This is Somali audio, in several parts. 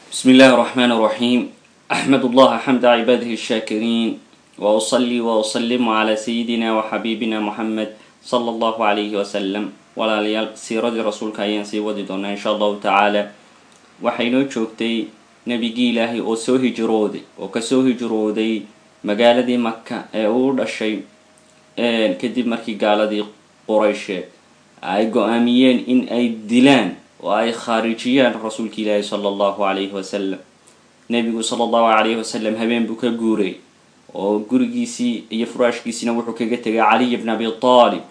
بسم الله الرحمن الرحيم أحمد الله حمد عباده الشاكرين وأصلي وأسلم على سيدنا وحبيبنا محمد صلى الله عليه وسلم walaalayaal siiradii rasuulka ayaan sii wadi doonaa insha allahu tacaala waxaynoo joogtay nebigii ilaahay oo soo hijrooday oo kasoo hijrooday magaaladii maka ee uu dhashay kadib markii gaaladii quraysheed ay go-aamiyeen in ay dilaan oo ay khaarijiyaan rasuulka ilaahi sala allahu calayhi wasalam nebigu sala allahu calayhi wasalam habeen buu ka guuray oo gurigiisii iyo furaashkiisiina wuxuu kaga tegay caliy bn abi taalib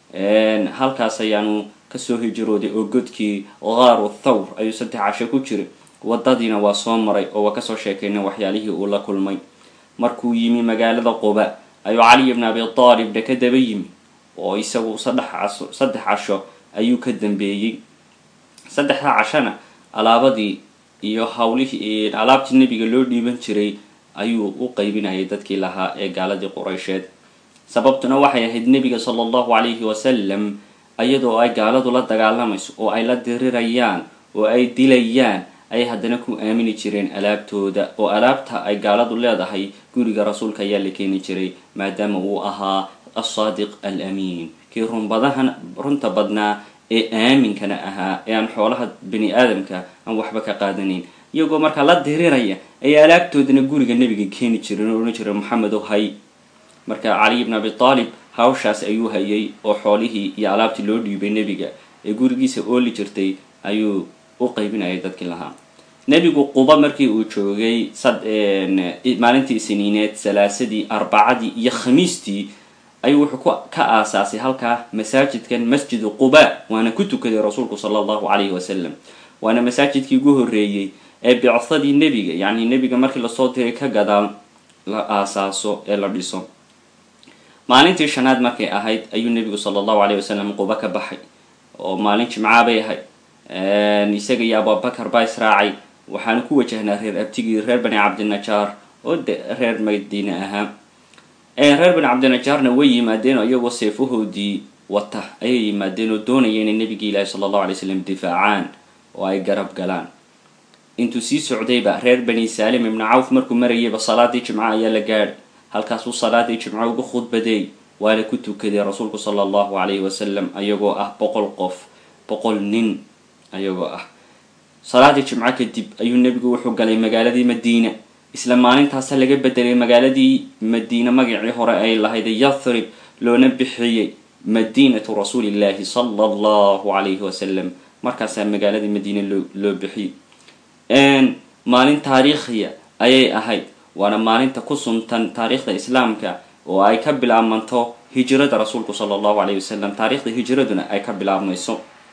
halkaas ayaanu kasoo hijrooday oo godkii qaaru thawr ayuu saddex casho ku jiray wadadiina waa soo maray oo waa kasoo sheekaynay waxyaalihii uu la kulmay markuu yimi magaalada quba ayuu caliy bn abi taalibna ka daba yimi oo isagu saddex saddex casho ayuu ka dambeeyey saddexda cashona alaabadii iyo hawlihii alaabtii nebiga loo dhiiban jiray ayuu u qaybinayay dadkii lahaa ee gaaladii quraysheed sababtuna waxay ahayd nebiga sala allahu calayhi wasalam iyadoo ay gaaladu la dagaalamayso oo ay la dirirayaan oo ay dilayaan ayay haddana ku aamini jireen alaabtooda oo alaabta ay gaaladu leedahay guriga rasuulka ayaa la keeni jiray maadaama uu ahaa alsaadiq al amiin kii runbadahan runta badnaa ee aaminkana ahaa ee aan xoolaha bani aadamka aan waxba ka qaadanayn iyagoo markaa la diriraya ayay alaabtoodana guriga nebiga keeni jireen oo odhan jira maxamedo hay marka caliy bn abi taalib hawshaas ayuu hayay oo xoolihii iyo alaabtii loo dhiibay nebiga ee gurigiisa ooli jirtay ayuu u qaybinayay dadkii lahaa nebigu quba markii uu joogay maalintii isniineed salaasadii arbacadii iyo khamiistii ayuu wuxuu ka aasaasay halkaa masaajidkan masjidu quba waana ku tukaday rasuulku sala allahu calayhi wasalam waana masaajidkii ugu horreeyey ee bicsadii nebiga yacni nebiga markii lasoo diray ka gadaal la aasaaso ee la dhiso maalintii shanaad markay ahayd ayuu nebigu sala allahu calayh wasalam quba ka baxay oo maalin jimcaa bay ahayd isaga iyo abubakar baa israacay waxaanu ku wajahnaa reer abtigii reer bani cabdinajaar oo de reer madiine ahaa reer bani cabdinajaarna way yimaadeen oo iyagoo seefahoodii wata ayay yimaadeen oo doonaya inay nebigii ilaahi sala allahu alay slam difaacaan oo ay garab galaan intuu sii socdayba reer bani saalim ibnu cawf markuu marayayba salaadii jimco ayaa la gaadhay halkaasuu salaadii jimco uga khudbadeey waana ku tukaday rasuulku sala allahu calayhi wasalam ayagoo ah boqol qof boqol nin ayagoo ah salaadii jimco kadib ayuu nebigu wuxuu galay magaaladii madiina isla maalintaasa laga bedelay magaaladii madiine magacii hore ay lahayd yathrib loona bixiyey madiinatu rasuulillahi sala allahu calayhi wasalam markaasaa magaaladii madiine loo loo bixiyey maalin taariikhiya ayay ahayd waana maalinta ku suntan taariikhda islaamka oo ay ka bilaabmanto hijrada rasuulku sala allahu calayhi wasalam taariikhda hijraduna ay ka bilaabmayso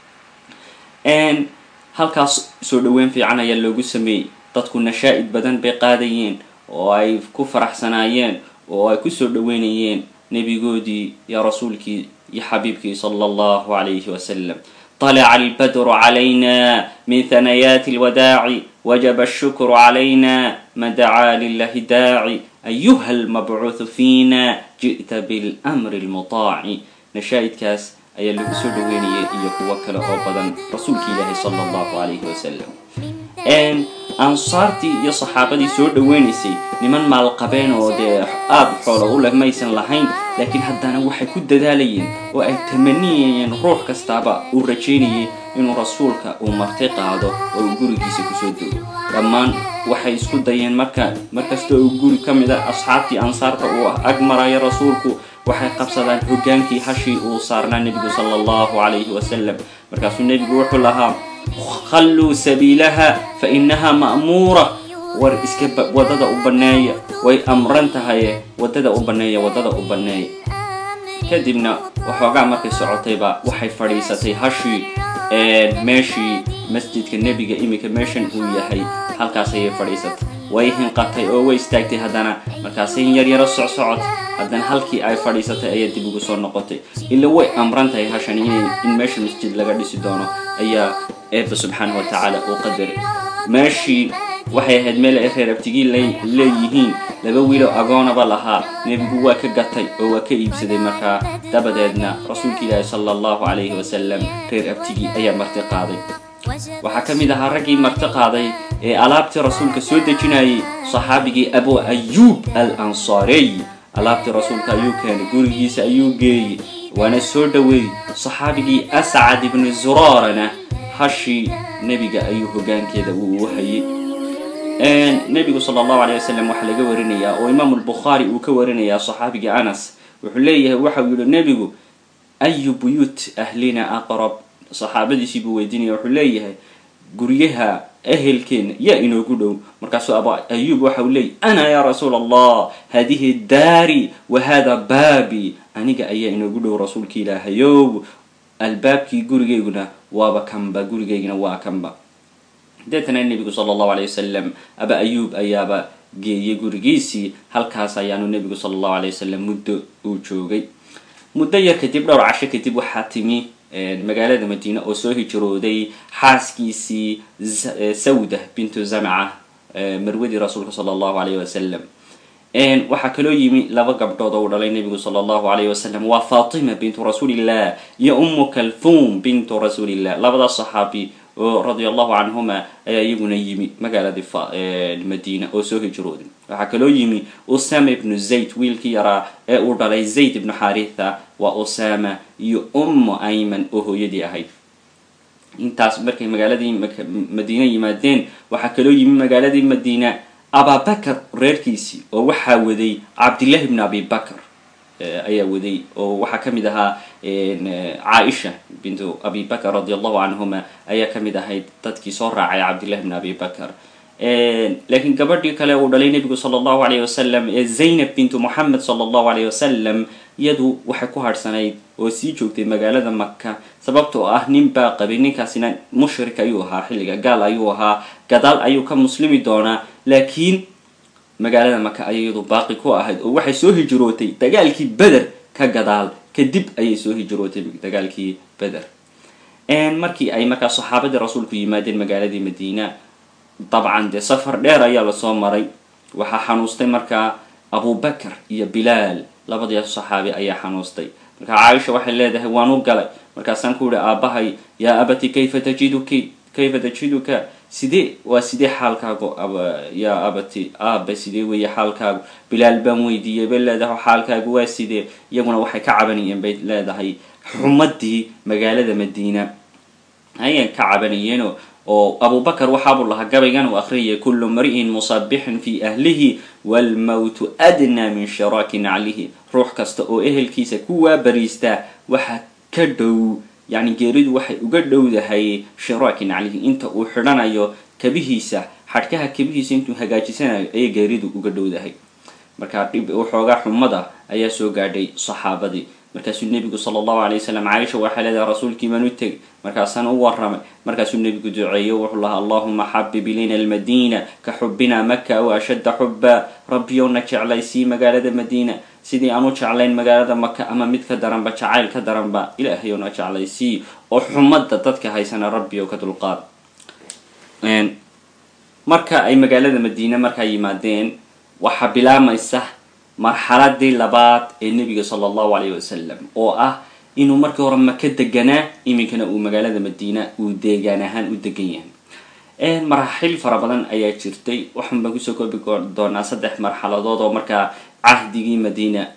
halkaas soo dhaweyn fiican ayaa loogu sameeyey dadku nashaa-id badan bay qaadayeen oo ay ku faraxsanaayeen oo ay kusoo dhaweynayeen nebigoodii iyo rasuulkii iyo xabiibkii sala allahu calayhi wasalam طلع البدر علينا من ثنيات الوداع وجب الشكر علينا ما دعا لله داعي أيها المبعوث فينا جئت بالأمر المطاع نشاهد كاس أي اللي بسود ويني يكوكل أوبدا رسولك الله صلى الله عليه وسلم أن ansaartii iyo saxaabadii soo dhaweynaysay niman maalqabeen oo dee aada xoola u leh maysan lahayn laakiin haddana waxay ku dadaalayeen oo ay tamaniyayeen ruux kastaaba uu rajaynayay inuu rasuulka uu marti qaado oo uu gurigiisa kusoo dego dhammaan waxay isku dayeen marka markasta uu guri ka mid a asxaabtii ansaarta uu ag maraya rasuulku waxay qabsadaan hoggaankii hashii uu saarnaa nebigu sala allahu calayhi wasalam markaasuu nebigu wuxuu lahaa khalluu sabiilaha fa innahaa ma'muura war iska waddada u banneeya way amran tahaye waddada u banneeya waddada u banneeya kadibna waxoogaa markay socotayba waxay fadhiisatay hashii meeshii masjidka nebiga iminka meeshan uu yahay halkaas ayay fadhiisatay way hinqatay oo way istaagtay haddana markaasay in yaryaro socsocod haddana halkii ay fadhiisatay ayaa dib ugu soo noqotay ila way amran tahay hashan in in meesha masjid laga dhisi doono ayaa eebba subxaanahu watacaala uu qadaray meeshii waxay ahayd meel ay reer abtigii leeyihiin laba wiiloo agoonaba lahaa nebigu waa ka gatay oo waa ka iibsaday markaa dabadeedna rasuulka ilaahi sala allahu calayhi wasalam reer abtigii ayaa marti qaaday waxaa ka mid ahaa raggii marti qaaday ee alaabtii rasuulka soo dejinayay saxaabigii abu ayuub al ansaarey alaabtii rasuulka ayuu keenay gurigiisa ayuu geeyey waana soo dhoweeyey saxaabigii ascad ibnu zuraarana hashii nebiga ayuu hogaankeeda uu u hayay nebigu sala allahu alayh wasalam waxaa laga warinayaa oo imaamu lbukhaari uu ka warinayaa saxaabigii anas wuxuu leeyahay waxau yihi nebigu ayu buyuut ahlina aqrab saxaabadiisii buu weydiinaya wuxuu leeyahay guryaha ehelkeena yaa inoogu dhow markaasuu abu ayuub waxa uu leeyahy ana ya rasuul allah hadihi daari wa hada baabi aniga ayaa inoogu dhow rasuulka ilaahayow albaabkii gurigeyguna waaba kanba gurigeyguna waa kanba deetana nebigu sala allahu alayh wasalam aba ayuub ayaaba geeyay gurigiisii halkaas ayaanu nebigu sala allahu alay wasalam muddo uu joogay muddo yar kadib dhowr casho kadib waxaa timi magaalada madiine oo soo hijrooday xaaskiisii sawda bintu zamca marwadii rasuulka sala allahu alayh wasalam waxaa kaloo yimi laba gabdhood oo uu dhalay nebigu sala allahu alayh wasalam waa fatima bintu rasuulillah iyo ummu kalthum bintu rasuulillah labadaas saxaabi oo radia allahu canhuma ayaa iyaguna yimi magaaladii madiina oo soo hijrooday waxaa kaloo yimi usama ibnu zayd wiilkii yaraa ee uu dhalay zayd ibnu xaritha waa usama iyo ummu ayman oo hooyadii ahayd intaas markay magaaladii madiina yimaadeen waxaa kaloo yimi magaaladii madiina ababakar reerkiisii oo waxaa waday cabdillahi ibnu abi bakr ayaa waday oo waxaa ka mid ahaa caaisha bintu abi bakr radi allahu canhuma ayaa ka mid ahayd dadkii soo raacay cabdillahi bn abi bakr laakiin gabadhii kale uu dhalay nebigu sala allahu alayh wasalam ee zaynab bintu moxamed sala allahu alayh wasalam iyadu waxay ku harhsanayd oo sii joogtay magaalada maka sababta oo ah nin baa qabay ninkaasina mushrik ayuu ahaa xilliga gaal ayuu ahaa gadaal ayuu ka muslimi doonaa laakiin magaalada maka ayay iyadu baaqi ku ahayd oo waxay soo hijrootay dagaalkii beder ka gadaal kadib ayay soo hijrootay dagaalkii beder markii ay markaa saxaabadii rasuulku yimaadeen magaaladii madiina dabcan dee safar dheer ayaa lasoo maray waxaa xanuustay markaa abubakar iyo bilaal labadii saxaabi ayaa xanuustay markaa caaisha waxay leedahay waan u galay markaasaan ku yihi aabahay yaa abati kayfa tajiduki kayfa tajiduka sidee waa sidee xaalkaagu yaa abati aabe sidee weeye xaalkaagu bilaal baan weydiiyey bay leedahay xaalkaagu waa sidee iyaguna waxay ka cabanayeen bay leedahay xumadii magaalada madiina ayay ka cabanayeen oo abubakar waxaabuu lahaa gabaygan uu akhriyay kullu mri'in musabixin fi ahlihi waalmowtu adnaa min shiraaki naclihi ruux kasta oo ehelkiisa ku waabariistaa waxa ka dhow yacni geeridu waxay uga dhowdahay shiraaki naclihi inta uu xidhanayo kabihiisa xadhkaha kabihiisa intuu hagaajisanayo ayay geeridu uga dhowdahay markaa dhib waxoogaa xumada ayaa soo gaadhay saxaabadii markaasuu nebigu sala allahu alay wasalam caaisha waxay leedahay rasuulkii baan u tegay markaasaan u warramay markaasuu nebigu duceeyo wuxuu lahaa allahuma xabib ilayna almadiina ka xubbina maka aw ashadda xubba rabbiyowna jeclaysii magaalada madiina sidii aan u jeclayn magaalada maka ama mid ka daranba jacayl ka daranba ilaahayowna jeclaysii oo xumadda dadka haysana rabbiyow ka dulqaad marka ay magaalada madiine markaa yimaadeen waxaa bilaamaysa marxaladii labaad ee nebiga sala allahu alayh wasalam oo ah inuu markii hore maka deganaa iminkana uu magaalada madiina uu deegaan ahaan u degan yahay maraaxil fara badan ayaa jirtay waxaan baan kusoo koobi doonaa saddex marxaladood oo markaa cahdigii madiina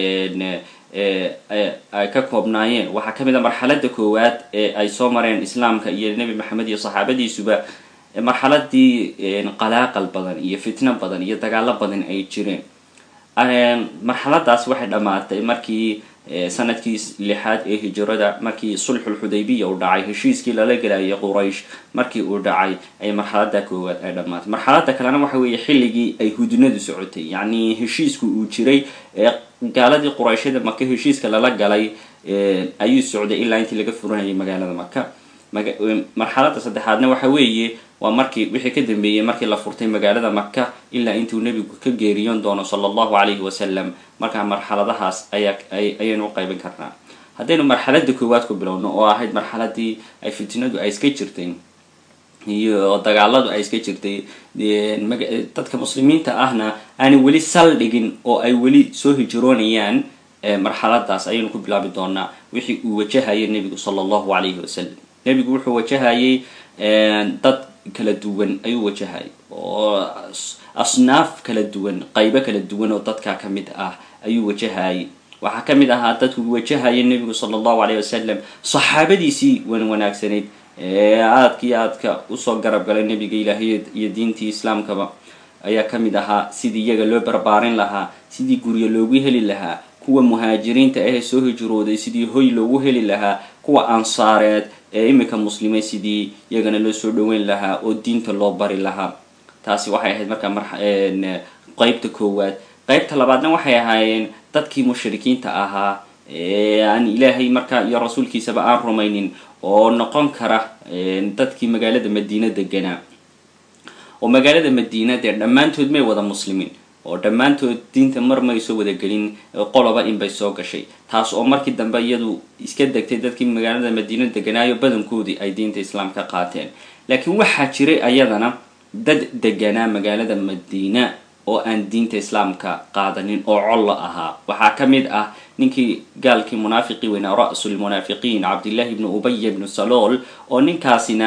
ay ka koobnaayeen waxaa ka mid a marxalada koowaad ee ay soo mareen islaamka iyo nebi maxamed iyo saxaabadiisuba marxaladii qalaaqal badan iyo fitno badan iyo dagaalo badan ay jireen marxaladaas waxay dhammaatay markii sanadkii lixaad ee hijrada markii sulxul xudaybiya uu dhacay heshiiskii lala gelayay quraysh markii uu dhacay ay marxalada koowaad ay dhammaatay marxalada kalena waxa weeye xilligii ay hudnadu socotay yacni heshiisku uu jiray ee gaaladii qurayshada maka heshiiska lala galay ayuu socday ilaa intii laga furanayay magaalada maka marxalada saddexaadna waxa weeye waa markii wixii ka dambeeyey markii la furtay magaalada maka ilaa intuu nebigu ka geeriyoon doono sala allahu calayhi wasalam markaa marxaladahaas ayaa ayaynu u qaybin karnaa haddaynu marxalada koowaad ku bilowno oo ahayd marxaladii ay fitnadu ay iska jirtay iyo dagaaladu ay iska jirtay dadka muslimiinta ahna aanay weli saldhigin oo ay weli soo hijroonayaan marxaladaas ayaynu ku bilaabi doonaa wixii uu wajahaya nebigu sala allahu calayhi wasalam nebigu wuxuu wajahayay dad kala duwan ayuu wajahayay oo asnaaf kala duwan qaybo kala duwan oo dadka ka mid ah ayuu wajahayay waxaa ka mid ahaa dadku wajahaya nebigu sala allahu alayh wasalam saxaabadiisii wan wanaagsanayd ee aadkii aadka usoo garab galay nebiga ilaahiy iyo diintii islaamkaba ayaa ka mid ahaa sidii iyaga loo barbaarin lahaa sidii guryo loogu heli lahaa kuwa muhaajiriinta ahee soo hijrooday sidii hoy loogu heli lahaa kuwa ansaareed ee iminka muslimay sidii iyagana loo soo dhaweyn lahaa oo diinta loo bari lahaa taasi waxay ahayd markaa mar qeybta koowaad qeybta labaadna waxay ahaayeen dadkii mushrikiinta ahaa ee aan ilaahay markaa iyo rasuulkiisaba aan rumaynin oo noqon kara dadkii magaalada madiina deganaa oo magaalada madiina dee dhammaantood may wada muslimiin oo dhammaantood diinta mar may soo wadagelin qoloba inbay soo gashay taas oo markii dambe iyadu iska degtay dadkii magaalada madiina deganaayo badankoodii ay diinta islaamka qaateen laakiin waxaa jiray ayadana dad deganaa magaalada madiina oo aan diinta islaamka qaadanin oo collo ahaa waxaa ka mid ah ninkii gaalkii munaafiqii weynaa ra-sulmunaafiqiin cabdillahi ibnu ubaya ibnu salool oo ninkaasina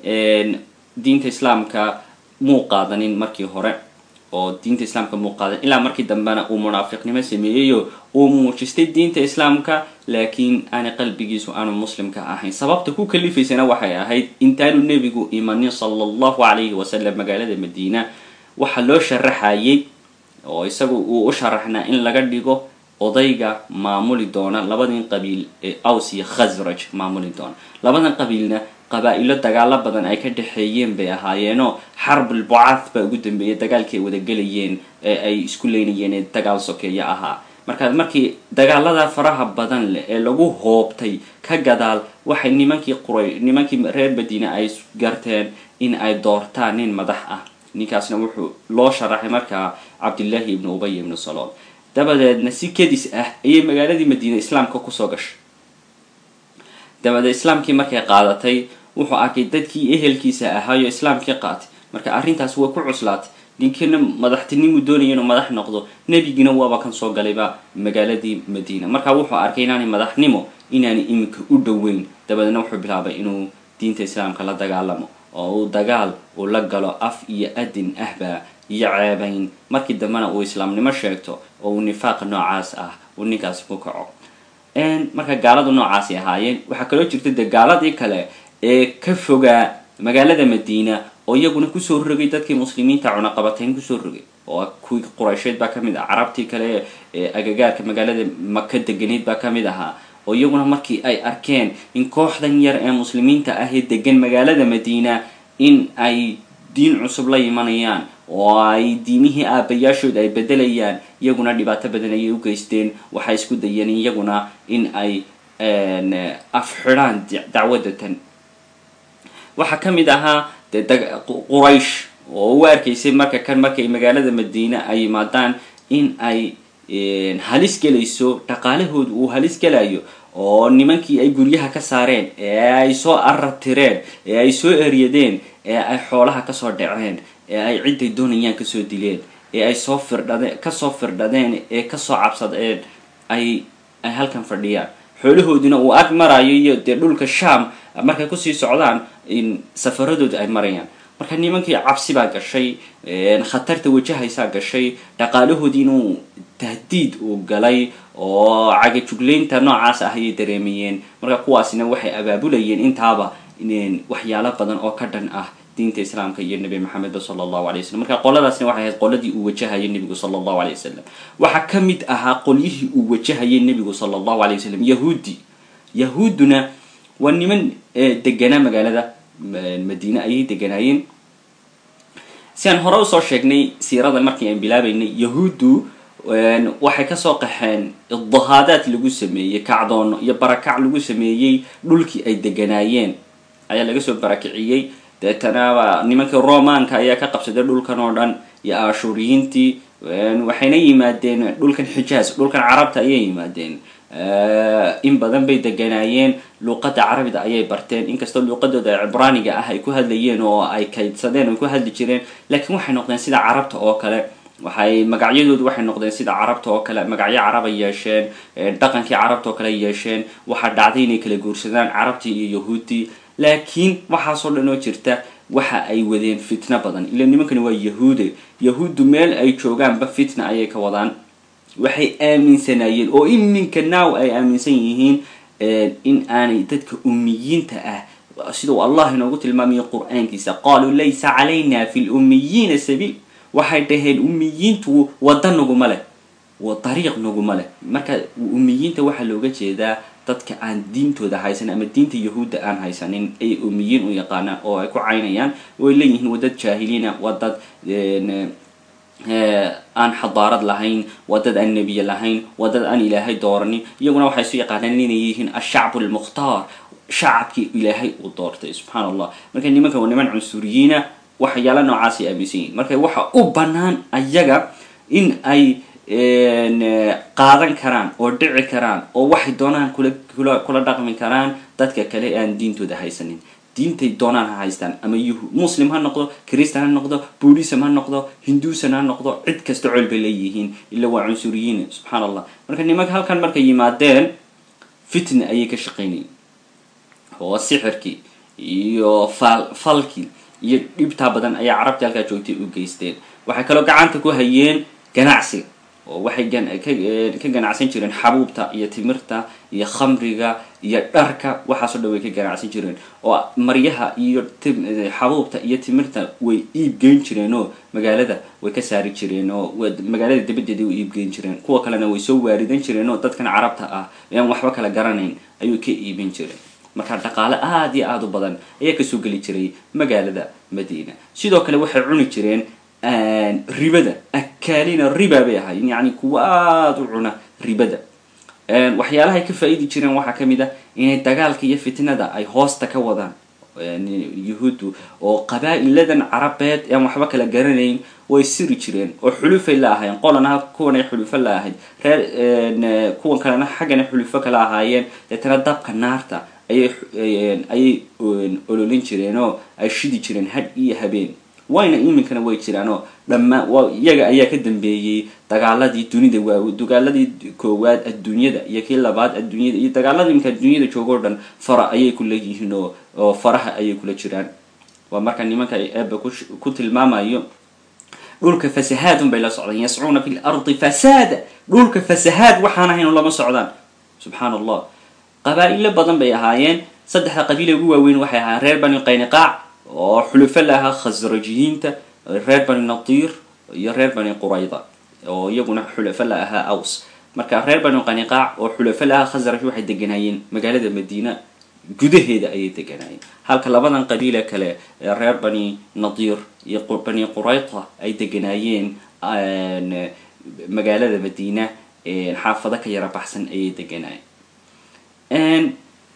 diinta islaamka muu qaadanin markii hore oo diinta islaamka muu qaadan ilaa markii dambena uu munaafiqnimo sameeyeyo uu muujistay diinta islaamka laakiin aana qalbigiisu aanu muslimka ahayn sababta ku kalifaysana waxay ahayd intaanu nebigu imanin sala allahu calayhi wasalam magaalada madiina waxaa loo sharaxayay oo isagu uu u sharaxnaa in laga dhigo odayga maamuli doona labadan qabiil ee aws iyo khasraj maamuli doona labadan qabiilna qabaa-ilo dagaalo badan ay ka dhexeeyeen bay ahaayeenoo xarbul bucath baa ugu dambeeyay dagaalkii ay wadagelayeen ee ay isku leynayeen ee dagaal sokeeyo ahaa markaa markii dagaalada faraha badan leh ee lagu hoobtay ka gadaal waxay nimankii quray nimankii reer madiina ay garteen in ay doortaan nin madax ah ninkaasna wuxuu loo sharaxay markaa cabdillaahi ibnu ubay ibnu salool dabadeedna si kedis ah ayay magaaladii madiina islaamka kusoo gashay dabadeed islaamkii markay qaadatay wuxuu arkay dadkii ehelkiisa ahaayo islaamkii qaatay marka arrintaas way ku cuslaatay ninkiina madaxtinimu doonaya inuu madax noqdo nebigina waaba kan soo galayba magaaladii madiina marka wuxuu arkay inaanay madaxnimo inaanay iminka u dhoweyn dabadeedna wuxuu bilaabay inuu diinta islaamka la dagaalamo oo uu dagaal uu la galo af iyo adin ahba iyo ceebayn markii dambena uu islaamnimo sheegto oo uu nifaaq noocaas ah uu ninkaasi ku kaco marka gaaladu noocaasi ahaayeen waxaa kaloo jirta dee gaaladii kale ee ka fogaa magaalada madiina oo iyaguna kusoo rogay dadkii muslimiinta cunaqabatayn kusoo rogay oo kuwii quraysheed baa kamid ah carabtii kale ee agagaarka magaalada maka deganeyd baa kamid ahaa oo iyaguna markii ay arkeen in kooxdan yar ee muslimiinta ah ee degan magaalada madiina in ay diin cusub la imanayaan oo ay diimihii aabayaashood ay bedelayaan iyaguna dhibaato badan ayay u geysteen waxay isku dayeen iyaguna in ay afxidhaan dacwadatan waxaa ka mid ahaa dee quraysh oo u arkaysay marka kan markay magaalada madiina ay yimaadaan in ay halis gelayso dhaqaalahooda uu halis gelayo oo nimankii ay guryaha ka saareen ee ay soo arartireen ee ay soo eryadeen ee ay xoolaha kasoo dhaceen ee ay cidday doonayaan kasoo dileen ee ay soo firdhadeen kasoo firdhadeen ee kasoo cabsadeen ay ay halkan fadhiyaan xoolahoodina uu ag marayo iyo dee dhulka sham markay kusii socdaan in safaradooda ay marayaan marka nimankii cabsi baa gashay khatarta wajahaysaa gashay dhaqaalahoodii inuu tahdiid uu galay oo cagajuglaynta noocaas ah ayay dareemayeen marka kuwaasina waxay abaabulayeen intaaba waxyaalo badan oo ka dhan ah diinta islaamka iyo nebi maxamedba sala allahu alay wasalam marka qoladaasna waxay ahayd qoladii uu wajahayay nebigu sala allahu alay wasalam waxaa ka mid ahaa qolyihii uu wajahayay nebigu sala allahu alay wasalam yahuudi yahuudduna waa niman deganaa magaalada madiine ayay deganaayeen si aan hore usoo sheegnay siirada markii aan bilaabaynay yahuuddu waxay kasoo qaxeen idahaadaad lagu sameeyey kacdoono iyo barakac lagu sameeyey dhulkii ay deganaayeen ayaa laga soo barakiciyey deetana nimankii romanka ayaa ka qabsaday dhulkan oo dhan iyo ashuriyiintii waxayna yimaadeen dhulkan xijaaz dhulkan carabta ayay yimaadeen in badan bay deganaayeen luuqadda carabida ayay barteen inkastoo luuqadooda cibraaniga ah ay ku hadlayeen oo ay kaydsadeen oo ku hadli jireen laakiin waxay noqdeen sida carabta oo kale waxay magacyadoodu waxay noqdeen sida carabta oo kale magacyo carab ay yeesheen dhaqankii carabta oo kale ay yeesheen waxaa dhacday inay kala guursadaan carabtii iyo yahuuddii laakiin waxaasoo dhan oo jirta waxa ay wadeen fitno badan ila nimankani waa yahuude yahuuddu meel ay joogaanba fitna ayay ka wadaan waxay aaminsanayeen oo iminka now ay aaminsan yihiin in aanay dadka ummiyiinta ah sida uu allah inoogu tilmaamayo qur-aankiisa qaaluu laysa calayna fi lummiyiina sabiil waxay dhaheen ummiyiintu wadda naguma leh dariiq naguma leh marka ummiyiinta waxaa looga jeedaa dadka aan diintooda haysan ama diinta yahuudda aan haysanin ay ummiyiin u yaqaanaan oo ay ku caynayaan way leeyihiin waa dad jaahiliina waa dad aan xadaarad lahayn waa dad aan nebiye lahayn waa dad aan ilaahay dooranin iyaguna waxay isu yaqaanaan inay yihiin ashacbu lmukhtaar shacabkii ilaahay uu doortay subxaana allah marka nimanka waa niman cunsuriyiina waxyaala noocaasay aaminsan yihin marka waxa u bannaan ayaga in ay qaadan karaan oo dhici karaan oo waxay doonaan kula kula kula dhaqmi karaan dadka kale ee aan diintooda haysanin diintay doonaan ha haystaan ama yuhu muslim ha noqdo christan ha noqdo buddhism ha noqdo hinduusan ha noqdo cid kasta col bay leeyihiin ila waa cunsuriyiin subxaana allah marka nimanka halkan markay yimaadeen fitna ayay ka shaqaynayeen oo sixirkii iyo fal falkii iyo dhibtaa badan ayaa carabtii halkaa joogtay u geysteen waxay kaloo gacanta ku hayeen ganacsiga oo waxay ka ganacsan jireen xabuubta iyo timirta iyo khamriga iyo dharka waxaasoo dhan way ka ganacsan jireen oo maryaha iyo xabuubta iyo timirta way iibgeyn jireen oo magaalada way ka saari jireen oo magaalada dabadeeda way iibgeyn jireen kuwa kalena way soo waaridan jireen oo dadkan carabta ah aan waxba kala garanayn ayuu ka iibin jireen marka dhaqaale aada iyo aada u badan ayaa kasoo geli jiray magaalada madiina sidoo kale waxay cuni jireen ribada akaalina riba bay ahaayeen yacni kuwa aada u cuna ribada waxyaalahay ka faa-idi jireen waxaa kamid ah inay dagaalka iyo fitnada ay hoosta ka wadaan yuhuuddu oo qabaa-iladan carabeed aan waxba kala garanayn way siri jireen oo xulufay la ahaayeen qolana kuwan ay xulufo la ahayd reer kuwan kalena xaggana xulufo kala ahaayeen deetana dabka naarta ayay ayay ololin jireen oo ay shidi jireen had iyo habeen wayna iminkana way jiraan oo dhammaan waa iyaga ayaa ka dambeeyey dagaaladii dunida waa dagaaladii koowaad adduunyada iyo kii labaad adduunyada iyo dagaalada iminka adduunyada joogoo dhan fara ayay ku leeyihiin oo oo faraha ayay kula jiraan waa marka nimanka eeba ku tilmaamayo dhulka fasahaadun bay la socdaan yascuuna fi lardi fasaada dhulka fasahaad waxaan ahayn lama socdaan subxaana allah qabaa-ilo badan bay ahaayeen saddexda qabiile ugu waaweyn waxay ahaayeen reer bani qayniqaac oo xulufo la ahaa khasrajiyiinta reer bani nadiir iyo reer bani qurayda oo iyaguna xulafo la ahaa aws marka reer bani qaniqaac oo xulafo la ahaa khasraj waxay deganaayeen magaalada madiina gudaheeda ayay deganaayeen halka labadan qabiile kale ee reer bani nadiir iyo bani qurayda ay deganaayeen magaalada madiina xaafado ka yara baxsan ayay deganaayeen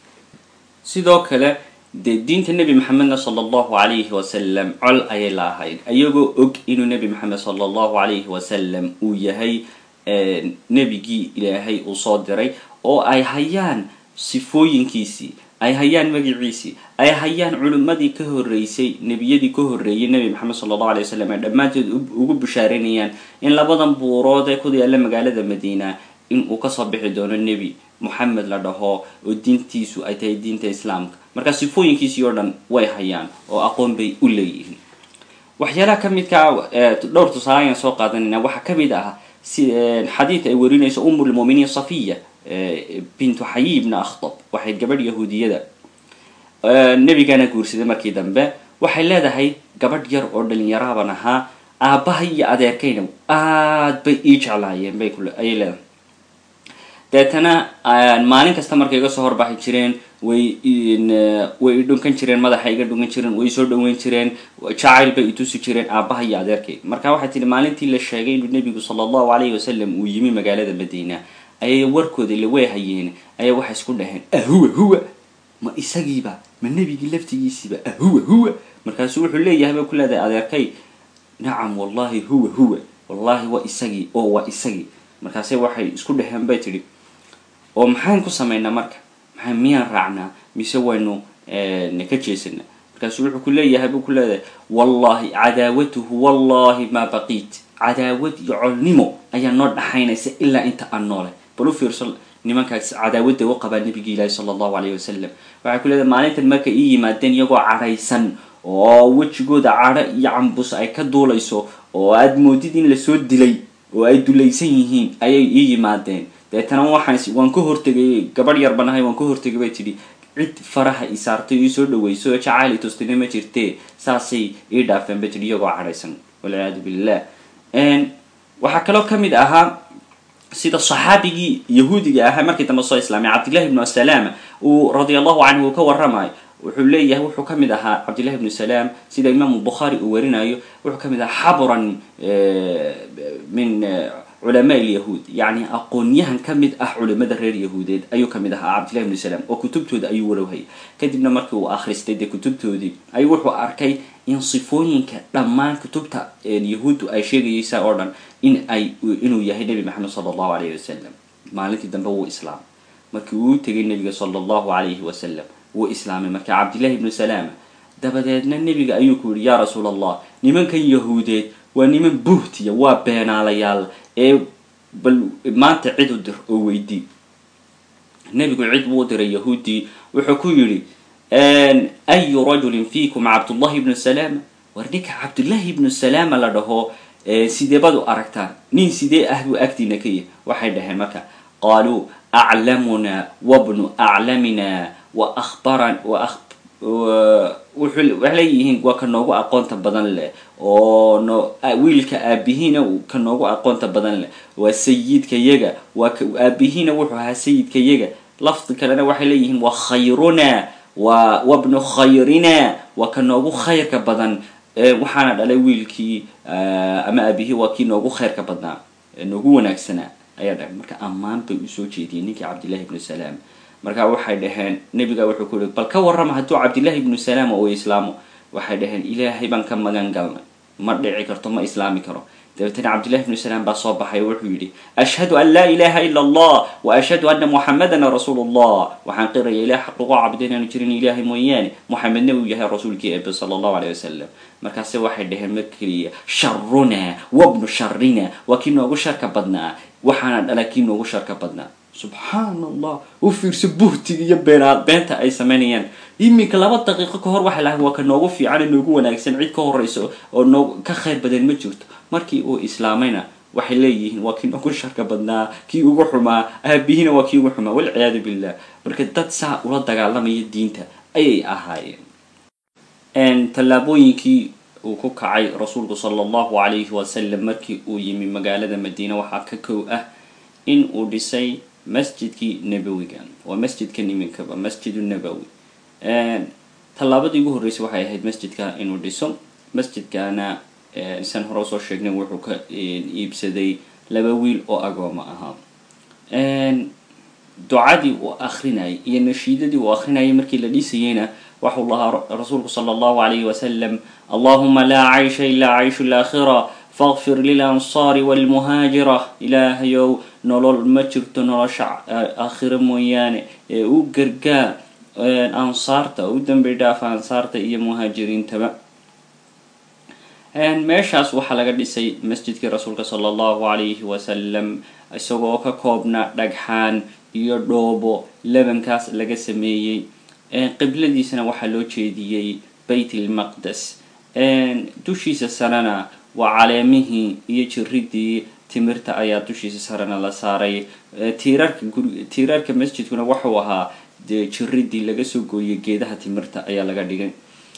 sidoo kale dee diinta nebi maxamedna sala allahu calayhi wasalam col ayay la ahayd ayagoo og inuu nebi maxamed sala allahu calayhi wasalam uu yahay nebigii ilaahay uu soo diray oo ay hayaan sifooyinkiisii ay hayaan magiciisii ay hayaan culimmadii ka horreysay nebiyadii ka horreeyay nebi maxamed sala allahu alay wasalam ay dhammaantood ugu bishaaranayaan in labadan buurood ee ku yaalla magaalada madiina in uu kasoo bixi doono nebi moxamed la dhaho oo diintiisu ay tahay diinta islaamka marka sifooyinkiisii oo dhan way hayaan oo aqoon bay u leeyihiin waxyaalaha ka midkaa dhowr tusaale ayaan soo qaadanayna waxaa ka mid ah si xadiid ay warinayso umulmuminiin safiya bintu xayi ibna akhtab waxay gabadh yahuudiyada nebigana guursaday markii dambe waxay leedahay gabadh yar oo dhalinyaraaban ahaa aabbaha iyo adeerkayna aad bay ii jeclaayeen bay ayay leedahay deetana maalin kasta markay iga soo horbaxi jireen way way idhunkan jireen madaxa iga dhunkan jireen way soo dhaweyn jireen jacayl bay itusi jireen aabbaha iyo adeerkay marka waxay tihi maalintii la sheegay inuu nebigu sala allahu calayhi wasalam uu yimi magaalada madiina ayay warkooda ila way hayeen ayaa waxay isku dhaheen ahuwa huwa ma isagiiba ma nebigii laftigiisiiba ahuwa huwa markaasuu wuxuu leeyahay bay ku leedahay adeerkay nacam wallahi huwa huwa wallahi waa isagii oo waa isagii markaase waxay isku dhaheen bay tidhi oo maxaan ku samaynaa marka maxaa miyaan raacnaa mise waynu ka jeesanaa markaasu wuxuu ku leeyahay buu ku leedahay wallahi cadaawatuhu wallahi maa baqiit cadaawad iyo colnimo ayaa noo dhaxaynaysa ilaa inta aan noole bal u fiirso nimankaas cadaawadda u qabaa nabigi ilaahi sala allahu alayhi wasalam waxay ku leedahay maalintan markay ii yimaadeen iyagoo cadhaysan oo wejigooda cadho iyo cambus ay ka duulayso oo aada moodid in lasoo dilay oo ay dulaysan yihiin ayay ii yimaadeen deetana waxaan waan ka hortegay gabadh yar banahay waan ka hortegay bay tidhi cid faraha i saartay ii soo dhaweyso oo jacaali tustine ma jirtee saasay ii dhaafeen bay tidhi iyagoo cadhaysan walciyaadu billah waxaa kaloo ka mid ahaa sida saxaabigii yahuudiga ahaa markii dambe soo islaamay cabdillahi ibnu salaam uu radia allahu canhu uu ka waramayo wuxuu leeyahay wuxuu ka mid ahaa cabdillahi ibnu salaam sida imaamu bukhaari uu warinayo wuxuu ka mid ahaa xabran min culamaa ilyahuud yacni aqoonyahan ka mid ah culimada reer yahuudeed ayuu ka mid ahaa cabdillahi ibnu salaam oo kutubtooda ayuu warowhayay kadibna markii uu akhristay dee kutubtoodii ayuu wuxuu arkay in sifooyinka dhammaan kutubta yahuuddu ay sheegayeysa oo dhan in ay inuu yahay nebi maxamed sala allahu alayhi wasalam maalintii dambe wuu islaamay markii uu tegay nebiga sala allahu alayhi wasalam wuu islaamay marka cabdillahi ibnu salaama dabadeedna nebiga ayuu ku yihi yaa rasuul allah nimankan yahuudeed waa niman buhtiya waa beenaalayaal ee bal maanta cid u dir oo weydii nebigu cid buu diray yahuudii wuxuu ku yidhi ayu rajulin fiikum cabdullahi ibnu salaama war ninka cabdullahi ibnu salaama la dhaho sidee baad u aragtaan nin sidee ah buu agtiina ka yahy waxay dhaheen marka qaaluu aclamuna wabnu aclamina wa ahbaran wa waxay leeyihiin waa ka noogu aqoonta badan leh oo no wiilka aabihiina ka noogu aqoonta badan leh waa sayidka yaga waa aabihiina wuxuu ahaa sayidka yaga lafdi kalena waxay leeyihiin waa khayruna wa wabnu khayrina waa ka noogu khayrka badan waxaana dhalay wiilkii ama aabihii waa kii noogu khayrka badnaa noogu wanaagsanaa ayaa dhahay marka ammaan bay usoo jeediyeen ninkii cabdillahi ibnu salaam marka waxay dhaheen nebiga wuxuu ku yihi bal ka warrama hadduu cabdillahi ibnu salaam uu islaamo waxay dhaheen ilaahay baan ka magan galnay ma dhici karto ma islaami karo dabeetana cabdillahi ibnu salaam baa soo baxay oo wuxuu yidhi ashhadu an laa ilaha ila allah wa ashhadu anna muxamadan rasuulu allah waxaan qiraya ilah xaq lagu caabuda inaanu jirin ilaahay mooyaane muxamedna uu yahay rasuulkii eebe sala allahu alayh wasalam markaase waxay dhaheen mar keliya sharuna wabnu sharina waa kii noogu sharka badnaa waxaana dhala kii noogu sharka badnaa subxaan allah u fiirso buhtiga iyo beenaad beenta ay samaynayaan iminka laba daqiiqo ka hor waxay lahayn waa ka noogu fiican ee noogu wanaagsan cid ka horeyso oo noo ka khayr badan ma jirto markii uu islaamayna waxay leeyihiin waa kii noogu sharka badnaa kii ugu xumaa aabihiina waa kii ugu xumaa walciyaadu billah marka dad saa ula dagaalamaya diinta ayay ahaayeen tallaabooyinkii uu ku kacay rasuulku sala allahu calayhi wasalam markii uu yimi magaalada madiina waxaa ka kow ah in uu dhisay masjidkii nabowiga waa masjidkan iminkaba masjidu nabowi tallaabadii ugu horreysay waxay ahayd masjidka inuu dhiso masjidkana san hore usoo sheegnay wuxuu ka iibsaday laba wiil oo agooma ahaa ducadii uu akrinayay iyo nashiidadii uu akrinayay markii la dhisayeyna waxau lahaa rasuulku sala allahu alayhi wasalam allahuma laa caysha ilaa cayshu laakhira faqfir lilansaari walmuhaajira ilaahayow nolol ma jirto nolosha aakhiro mooyaane ee u gargaar ansaarta u dambi dhaafa ansaarta iyo muhaajiriintaba meeshaas waxaa laga dhisay masjidkii rasuulka sala allahu calayhi wasalam isagoo ka koobna dhagxaan iyo dhoobo lebankaas laga sameeyey qibladiisana waxaa loo jeediyey bayt ilmaqdes dushiisa sarena waa caleemihii iyo jiridii timirta ayaa dushiisa sarena la saaray tiirarka guri tiirarka masjidkuna wuxuu ahaa dee jiridii laga soo gooyay geedaha timirta ayaa laga dhigay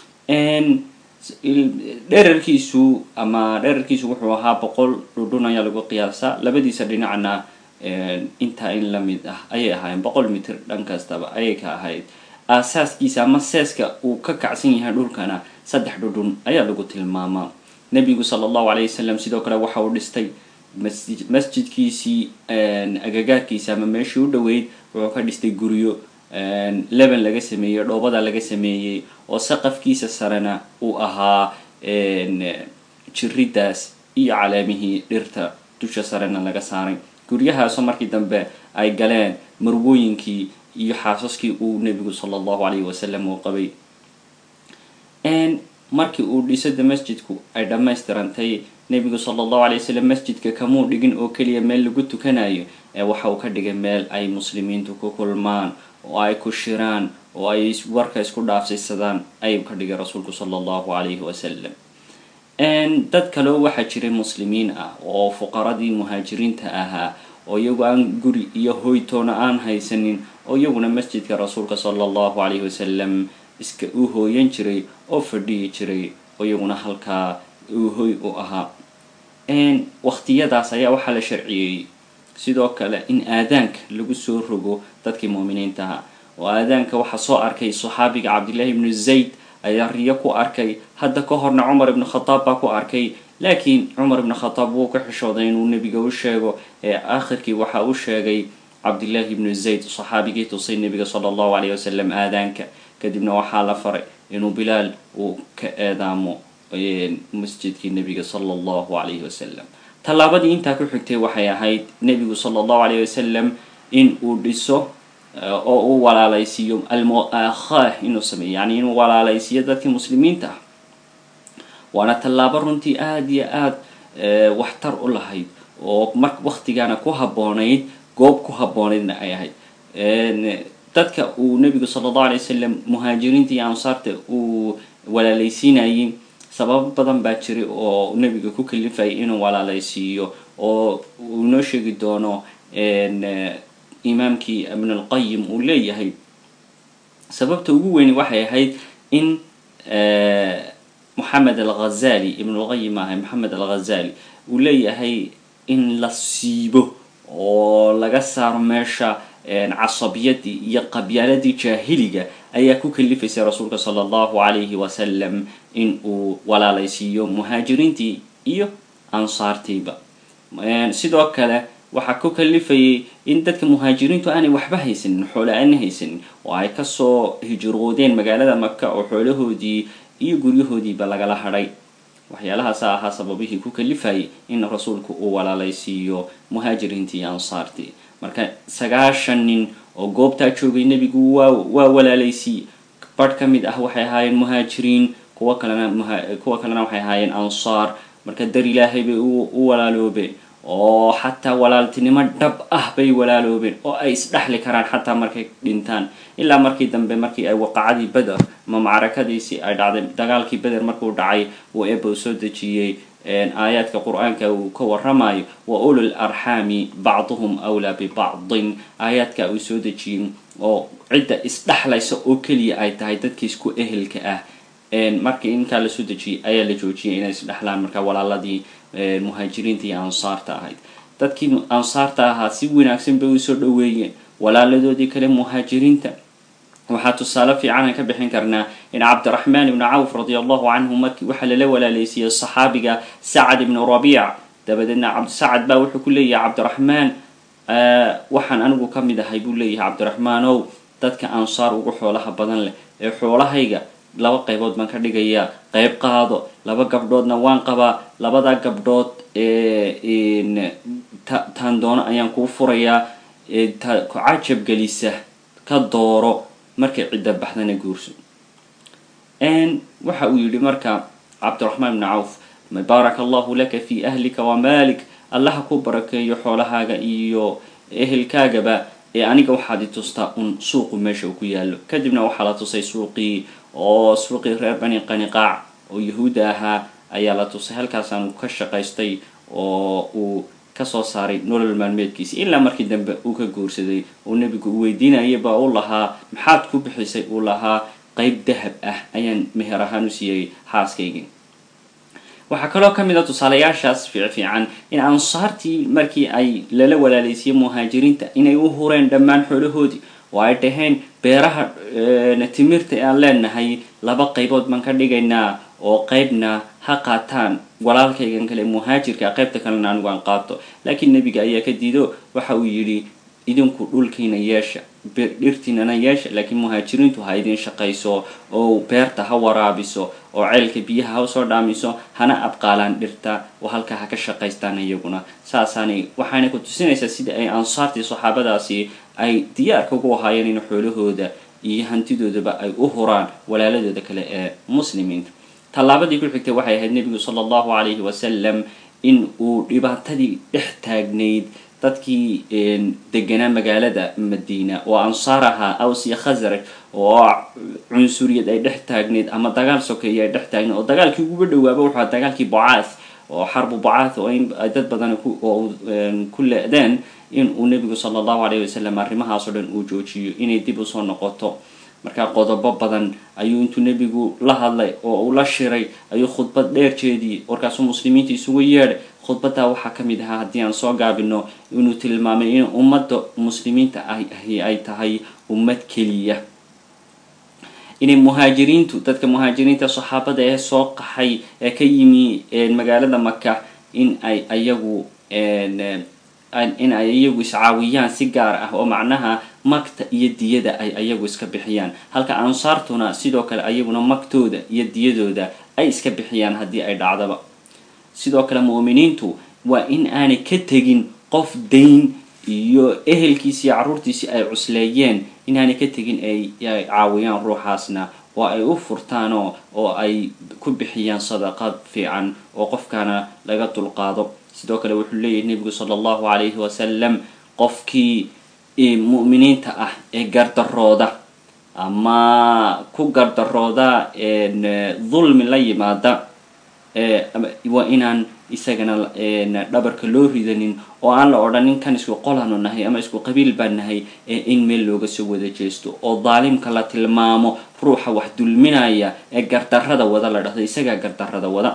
dherarkiisu ama dherarkiisu wuxuu ahaa boqol dhudhun ayaa lagu qiyaasaa labadiisa dhinacna intaa in lamid ah ayay ahaayeen boqol mitir dhan kastaba ayay ka ahayd aasaaskiisa ama seeska uu ka kacsan yahay dhulkana saddex dhudhun ayaa lagu tilmaamaa nebigu sala allahu alayh wasalam sidoo kale waxa uu dhistay masjid masjidkiisii agagaarkiisa ama meeshii u dhoweyd wuxuu ka dhistay guryo leban laga sameeyey dhoobada laga sameeyey oo saqafkiisa sarena uu ahaa jiridaas iyo caleemihii dhirta dusha sarena laga saaray guryahaasoo markii dambe ay galeen marwooyinkii iyo xaasaskii uu nebigu sala allahu alayhi wasalam uu qabay markii uu dhisada masjidku ay dhammaystirantay nebigu sala allahu alay wasalam masjidka kamuu dhigin oo keliya meel lagu tukanayo ee waxa uu ka dhigay meel ay muslimiintu ku kulmaan oo ay ku shiraan oo ay warka isku dhaafsiisadaan ayuu ka dhigay rasuulku sala allahu calayhi wasalam dad kaleo waxaa jiray muslimiin ah oo fuqaradii muhaajiriinta ahaa oo iyagu aan guri iyo hoytoona aan haysanin oo iyaguna masjidka rasuulka sala allahu calayhi wasalam iska u hooyan jiray oo fadhiyi jiray oo iyaguna halkaa uu hoy u ahaa waqtiyadaas ayaa waxaa la sharciyeeyey sidoo kale in aadaanka lagu soo rogo dadkii muuminiinta ahaa oo aadaanka waxaa soo arkay saxaabiga cabdillahi ibnu zayd ayaa riyo ku arkay hadda ka horna cumar ibnu khataab baa ku arkay laakiin cumar ibnu khataab wuu ka xishooday inuu nebiga u sheego ee aakhirkii waxa uu sheegay cabdillahi ibnu zayd saxaabigii tusay nebiga sala allahu calayh wasalam aadaanka kadibna waxaa la faray inuu bilaal uu ka eedaamo masjidkii nebiga sala allahu calayhi wasalam tallaabadii intaa ku xigtay waxay ahayd nebigu sala allahu calayh wasalam in uu dhiso oo uu walaalaysiiyo almuaakhaah inuu sameeyo yani inuu walaalaysiiyo dadkii muslimiinta ah waana tallaabo runtii aada iyo aada waxtar u lahayd oo mar waktigaana ku habboonayd goob ku habboonaydna ay ahayd dadka uu nebigu sala allahu alay wasalam muhaajiriinta iyo ansaarta uu walaalaysiinayay sababo badan baa jiray oo nebiga ku kalifayay inuu walaalaysiiyo oo uu inoo sheegi doono imaamkii ibn alqayim uu leeyahay sababta ugu weyni waxay ahayd in moxamed alghazali ibn lqayim ahay moxamed alghazali uu leeyahay in la siibo oo laga saaro meesha casabiyadii iyo qabyaaladii jaahiliga ayaa ku kalifaysay rasuulka sala allahu calayhi wasalam in uu walaalaysiiyo muhaajiriintii iyo ansaartiiba sidoo kale waxaa ku kalifayay in dadka muhaajiriintu aanay waxba haysanin xoole aana haysanin oo ay kasoo hijroodeen magaalada maka oo xoolahoodii iyo guryahoodiiba lagala hadhay waxyaalahaasa ahaa sababihii ku kalifayay in rasuulku uu walaalaysiiyo muhaajiriintii iyo ansaartii marka sagaashan nin oo goobtaa joogay nebigu waa waa walaalaysiiye barh ka mid ah waxay ahaayeen muhaajiriin kuwa kalena kuwa kalena waxay ahaayeen ansaar marka dar ilaahay bay u walaaloobeen oo xataa walaaltinimo dhab ah bay walaaloobeen oo ay isdhexli karaan xataa markay dhintaan ilaa markii dambe markii ay waqacadii beder ama macrakadiisii ay dhacday dagaalkii beder markuu dhacay uu eba u soo dejiyey aayaadka qur-aanka uu ka waramayo wa ulul arxaami bacduhum awlaa bibacdin aayaadka uu soo dejiyey oo cidda isdhexlaysa oo keliya ay tahay dadkii isku ehelka ah markii inkaa lasoo dejiyey ayaa la joojiyay inay isdhexlaan marka walaaladii muhaajiriinta iyo ansaarta ahayd dadkii ansaarta ahaa si wanaagsan bay usoo dhoweeyeen walaaladoodii kale muhaajiriinta waxaa tusaale fiicanaan ka bixin karnaa in cabdiraxmaan ibnu cawf radi allahu canhu markii waxaa lala walaalaysiiyey saxaabiga sacad ibnu rabiic dabadeedna cabdisacad baa wuxuu ku leeyahay cabdiraxmaan waxaan anigu ka mid ahay buu leeyahay cabdiraxmaanow dadka ansaar ugu xoolaha badan leh ee xoolahayga laba qaybood baan ka dhigayaa qayb qaado laba gabdhoodna waan qabaa labada gabdhood taan doono ayaan kuu furayaa ta ku cajab gelisa ka dooro markay cidda baxdana guurso waxa uu yidhi marka cabdiraxmaan ibnu cawf baaraka allahu laka fi ahlika wa malik allaha ku barakeeyo xoolahaaga iyo ehelkaagaba ee aniga waxaad i tustaa un suuqu meesha uu ku yaalo kadibna waxaa la tusay suuqii oo suuqii reer bani qaniqaac oo yahuudda ahaa ayaa la tusay halkaasaanu ka shaqaystay oo uu kasoo saaray nolol maalmeedkiisi ilaa markii dambe uu ka guursaday uu nebigu u weydiinayaba uu lahaa maxaad ku bixisay uu lahaa qeyb dahab ah ayaan meher ahaan u siiyey xaaskaygii waxaa kaloo ka mid a tusaalayaashaas fiicfiican in ansaartii markii ay lala walaalaysiiyey muhaajiriinta inay u hureen dhammaan xoolahoodii oo ay dhaheen beeraha timirta aan leenahay laba qaybood baan ka dhigaynaa oo qeybna ha qaataan walaalkaygan kale muhaajirka qaybta kalena anigu aan qaato laakiin nebiga ayaa ka diido waxa uu yidhi idinku dhulkiina yeesha dhirtiinana yeesha laakiin muhaajiriintu ha idin shaqayso oo beerta ha waraabiso oo ceelka biyaha ha usoo dhaamiso hana abqaalaan dhirta oo halkaa ha ka shaqaystaan iyaguna saasaanay waxaana ku tusinaysaa sida ay ansaartii saxaabadaasi ay diyaarka ugu ahaayeen in xoolahooda iyo hantidoodaba ay u huraan walaaladooda kale ee muslimiinta tallaabadii ku xigtay waxay ahayd nebigu sala allahu calayhi wasalam in uu dhibaatadii dhex taagnayd dadkii deganaa magaalada madiina oo ansaar ahaa aws iyo khasraj oo cunsuriyad ay dhex taagneyd ama dagaal sokeeye ay dhex taagneyd oo dagaalkii uguba dhawaaba wuxuu aha dagaalkii bocath oo xarbu bocath oo in dad badan oo ku le-deen in uu nebigu sala allahu alayhi wasalam arrimahaasoo dhan uu joojiyo inay dib usoo noqoto markaa qodobo badan ayuu intuu nebigu la hadlay oo uu la shiray ayuu khudbad dheer jeediyey warkaasuu muslimiinta isugu yeedhay khudbaddaa waxaa ka mid ahaa haddii aan soo gaabino inuu tilmaamay in ummadda muslimiinta ahi ay tahay ummad keliya inay muhaajiriintu dadka muhaajiriinta saxaabada ee soo qaxay ee ka yimi magaalada maka in ay ayagu in ay iyagu iscaawiyaan si gaar ah oo macnaha magta iyo diyada ay ayagu iska bixiyaan halka ansaartuna sidoo kale ayaguna magtooda iyo diyadooda ay iska bixiyaan haddii ay dhacdaba sidoo kale mu'miniintu waa in aanay ka tegin qof dayn iyo ehelkiisi iyo carruurtiisii ay cusleeyeen inaanay ka tegin ay caawiyaan ruuxaasna oo ay u furtaanoo oo ay ku bixiyaan sadaqad fiican oo qofkaana laga dulqaado sidoo kale wuxuu leeyahay nebigu sala allahu calayhi wasalam qofkii mu'miniinta ah ee gardarooda ama ku gardarooda dulmi la yimaada waa inaan isagana dhabarka loo ridanin oo aan la odhanin kan isku qolanu nahay ama isku qabiil baan nahay ee in meel looga soo wada jeesto oo daalimka la tilmaamo ruuxa wax dulminaya ee gardarrada wada la dhahdo isagaa gardarrada wada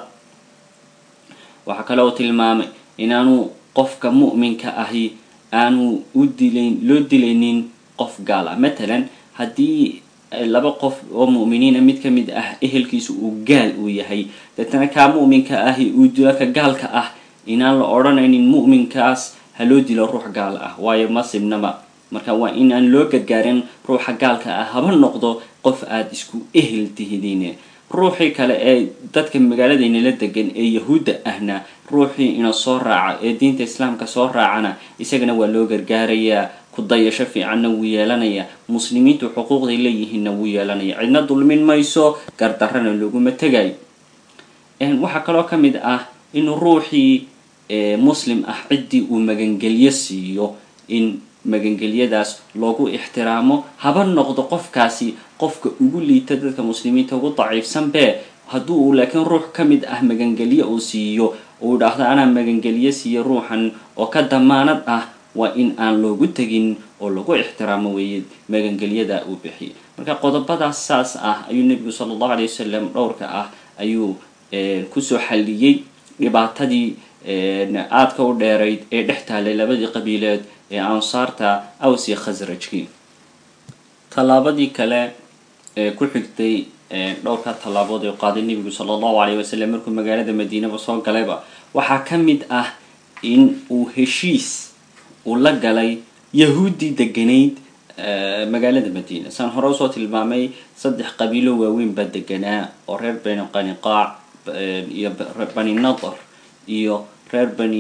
waxaa kale oo tilmaamay inaanu qofka mu'minka ahi aanu u dilayn loo dilaynin qof gaal ah matalan haddii laba qof oo mu'miniina mid ka mid ah ehelkiisu uu gaal uu yahay deetana kaa mu'minka ahi uu dilo ka gaalka ah inaan la odhanaynin mu'minkaas ha loo dilo ruux gaal ah waayo ma sibnaba marka waa in aan loo gargaarin ruuxa gaalka ah haba noqdo qof aada isku ehel tihidin ruuxii kale ee dadka magaaladaynala degan ee yahuudda ahna ruuxii ina soo raaca ee diinta islaamka soo raacana isagana waa loo gargaarayaa ku dayasho fiicanna wuu yeelanayaa muslimiintu xuquuqday leeyihiinna wuu yeelanaya cidna dulmin mayso gardarrana looguma tegayo waxaa kaloo ka mid ah in ruuxii muslim ah ciddii uu magangelyo siiyo in magangelyadaas loogu ixtiraamo haba noqdo qofkaasi qofka ugu liita dadka muslimiinta ugu daciifsan bee hadduu uu laakiin ruux ka mid ah magangelyo uu siiyo uu dhahdo anaa magangelyo siiyo ruuxan oo ka damaanad ah waa in aan loogu tegin oo lagu ixtiraamo weeye magangelyada uu bixiyay marka qodobadaas saas ah ayuu nebigu sala allahu alay wasalam dhowrka ah ayuu kusoo xalliyey dhibaatadii aadka u dheerayd ee dhex taalay labadii qabiileed ee ansaarta aws iyo khasrajkii tallaabadii kale ee ku xigtay dhowrka tallaabood ee qaaday nebigu sala allahu alayh wasalam markuu magaalada madiinaba soo galayba waxaa ka mid ah in uu heshiis uu la galay yahuuddii deganayd magaalada madiina saan hore usoo tilmaamay saddex qabiilo waaweyn baa deganaa oo reer bani qaniqaac iyo bani nadar iyo reer bani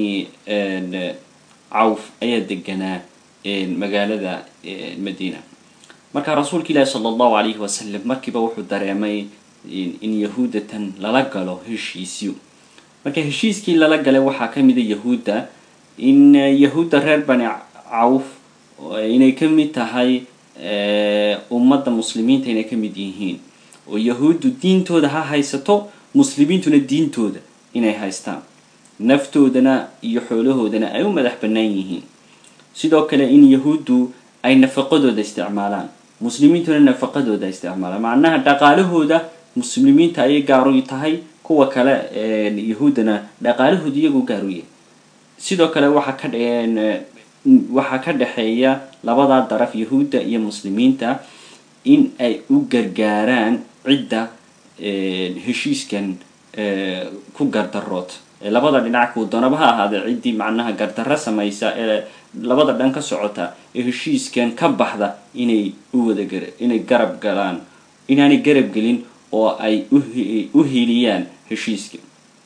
cawf ayaa deganaa magaalada madiina marka rasuulka ilaahi sala allahu alayhi wasalam markiiba wuxuu dareemay in yahuuddatan lala galo heshiisyo marka heshiiskii lala galay waxaa ka mida yahuudda in yahuudda reer bani cawf inay ka mid tahay ummadda muslimiinta inay ka mid yihiin oo yahuuddu diintooda ha haysato muslimiintuna diintooda inay haystaan naftoodana iyo xoolahoodana ay u madax bannaan yihiin sidoo kale in yahuuddu ay nafaqadooda isticmaalaan muslimiintuna nafaqadooda isticmaalaan macnaha dhaqaalahooda muslimiinta ayay gaaru tahay kuwa kale yahuuddana dhaqaalahooda iyagu gaaru yahay sidoo kale waxaa ka waxaa ka dhexeeya labadaa daraf yahuudda iyo muslimiinta in ay u gargaaraan cidda heshiiskan ku gardarood labada dhinac kuu doonaba ha ahaadee ciddii macnaha gardarro samaysa ee labada dhan ka socota ee heshiiskan ka baxda inay u wada gar inay garab galaan inaanay garab gelin oo ay u heliyaan heshiiska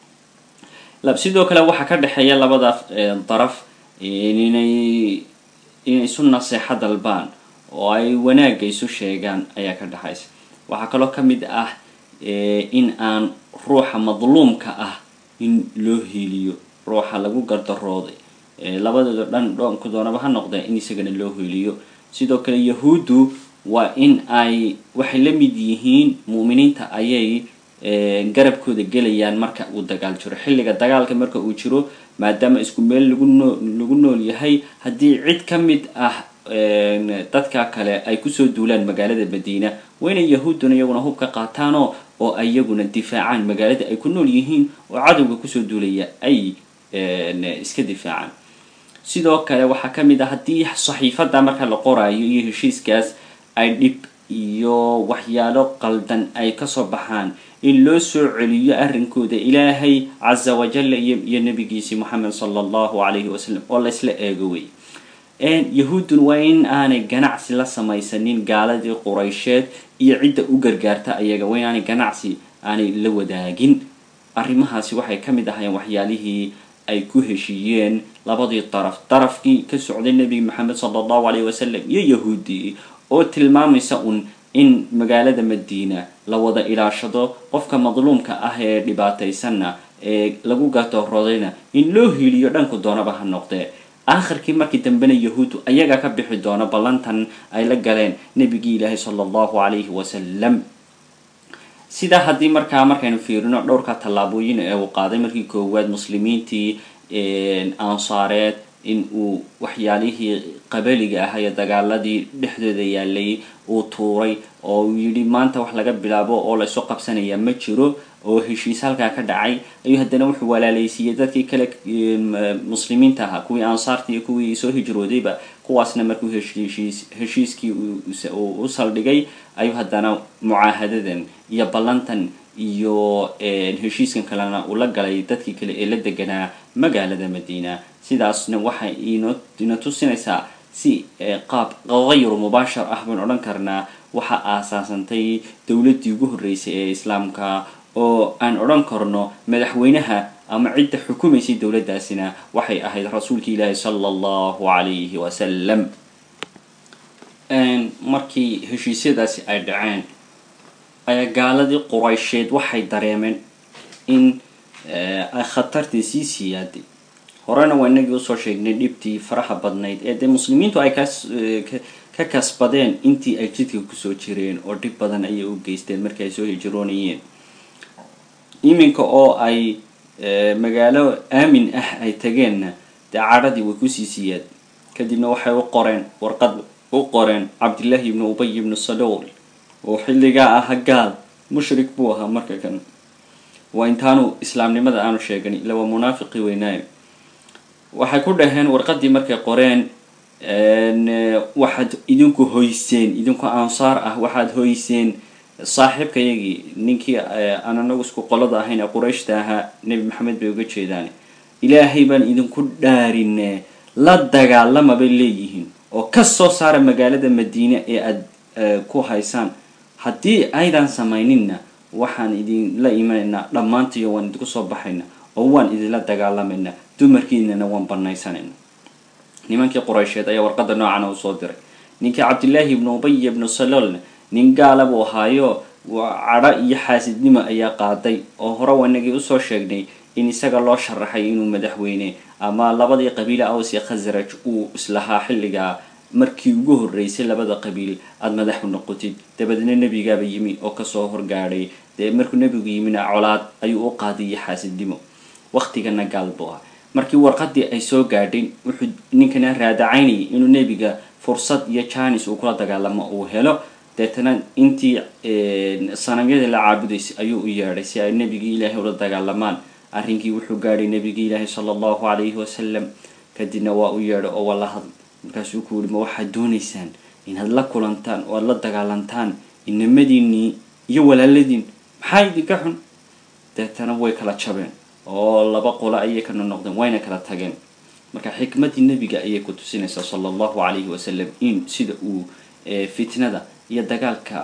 sidoo kale waxaa ka dhexeeya labada daraf inay inay isu naseexo dalbaan oo ay wanaagga isu sheegaan ayaa ka dhexaysa waxaa kaloo ka mid ah in aan ruuxa madluumka ah in loo hiiliyo ruuxa lagu gardarooday labadooda dhan dhoonku doonaba ha noqdee in isagana loo hiiliyo sidoo kale yahuuddu waa in ay waxay la mid yihiin mu'miniinta ayay garabkooda gelayaan marka uu dagaal jiro xilliga dagaalka marka uu jiro maadaama isku meel lagu noo lagu nool yahay haddii cid ka mid ah dadka kale ay kusoo duulaan magaalada madiina waa inay yahuudduna iyaguna hub ka qaataanoo oo iyaguna difaacaan magaalada ay ku nool yihiin oo cadowga kusoo duulaya ay iska difaacaan sidoo kale waxaa ka mid ah haddii saxiifada marka la qoraayo iyo heshiiskaas ay dhib iyo waxyaalo qaldan ay kasoo baxaan in loo soo celiyo arrinkooda ilaahay casa wajalla iyo iyo nabigiisii moxamed sala allahu calayhi wasalam oo laysla eego wey yahuuddun waa in aanay ganacsi la samaysanin gaaladii quraysheed iyo cidda u gargaarta ayaga waa in aanay ganacsi aanay la wadaagin arrimahaasi waxay ka mid ahayeen waxyaalihii ay ku heshiiyeen labadii daraf darafkii ka socday nebi maxamed sala allahu calayhi wasalam iyo yahuuddii oo tilmaamaysa un in magaalada madiina la wada ilaashado qofka madluumka ah ee dhibaataysanna ee lagu gardaroodayna in loo hiiliyo dhanku doonaba ha noqdee aakhirkii markii dambena yahuuddu ayaga ka bixi doono ballantan ay la galeen nebigii ilaahi sala allahu calayhi wasalam sidaa haddii markaa markaynu fiirino dhowrka tallaabooyin ee uu qaaday markii koowaad muslimiintii ansaareed in uu waxyaalihii qabaliga ah iyo dagaaladii dhexdooda yaalay uu tuuray oo uu yidhi maanta wax laga bilaabo oo laysu qabsanaya ma jiro oo heshiis halkaa ka dhacay ayuu haddana wuxuu walaalaysiiyey dadkii kale muslimiinta ahaa kuwii ansaarta iyo kuwii soo hijroodayba kuwaasna markuu heshiis heshiiskii uu u saldhigay ayuu haddana mucaahadadan iyo ballantan iyo heshiiskan kalena uu la galay dadkii kale ee la deganaa magaalada madiina sidaasna waxay ino ina tusinaysaa si qaab hayru mubaashar ah baan odhan karnaa waxaa aasaasantay dowladdii ugu horreysay ee islaamka oo aan odhan karno madaxweynaha ama cidda xukumaysay dowladdaasina waxay ahayd rasuulki ilaahi sala allahu calayhi wasalam markii heshiisyadaasi ay dhaceen ayaa gaaladii quraysheed waxay dareemeen in ay khatartii sii siyaaday horena waa inagii usoo sheegnay dhibtii faraha badnayd ee dee muslimiintu ay kas ka kasbadeen intii ay jidka kusoo jireen oo dhib badan ayay u geysteen markii ay soo hijroonayeen iminka oo ay magaalo aamin ah ay tageenna dee cadhadii way kusii siyaad kadibna waxay u qoreen warqad u qoreen cabdillaahi ibnu ubay ibnu salool oo xilligaa aha gaal mushrik buu ahaa marka kan waa intaanu islaamnimada aanu sheegan ila waa munaafiqii weynaayo waxay ku dhaheen warqadii markay qoreen waxaad idinku hoyseen idinku ansaar ah waxaad hoyseen saaxiibkayagii ninkii aan anagu isku qolada ahayn ee qurayshta ahaa nebi maxamed bay uga jeedaan ilaahay baan idinku dhaarinee la dagaalama bay leeyihiin oo ka soo saara magaalada madiine ee aada ku haysaan haddii aydan samayninna waxaan idinla imanaynaa dhammaantiyo waan idinku soo baxayna oo waan idinla dagaalamaynaa dumarkiinana waan banaysanayna nimankii quraysheed ayaa warqada noocana usoo diray ninkii cabdillaahi ibnu ubay ibnu saloolna nin gaala buu ahaayo cadho iyo xaasidnimo ayaa qaaday oo hore wanagii usoo sheegnay in isaga loo sharaxay inuu madaxweyne ama labadii qabiile aws iyo khasraj uu islahaa xilligaa markii ugu horreysay labada qabiil aada madaxu noqotid dabadeedna nebigaaba yimi oo kasoo horgaadhay dee markuu nebigu yimina colaad ayuu u qaadiyo xaasidnimo waktigana gaal buu ah markii warqadii ay soo gaadhay wuxuu ninkana raadacaynayay inuu nebiga fursad iyo janis uu kula dagaalamo uu helo deetana intii sanamyada la caabudaysay ayuu u yeedhay si ay nebigii ilaahay ula dagaalamaan arrinkii wuxuu gaadhay nebigii ilaahay sala allahu calayhi wasalam kadibna waa u yeedhay oo waa la hadl markaasuu ku yihi ma waxaad doonaysaan inaad la kulantaan oo aada la dagaalantaan inamadiinii iyo walaaladiin maxaa idinka xun deetana way kala jabeen oo laba qolo ayay kana noqdeen wayna kala tageen marka xikmaddii nebiga ayay ku tusinaysaa sala allahu calayhi wasalam in sida uu fitnada iyo dagaalka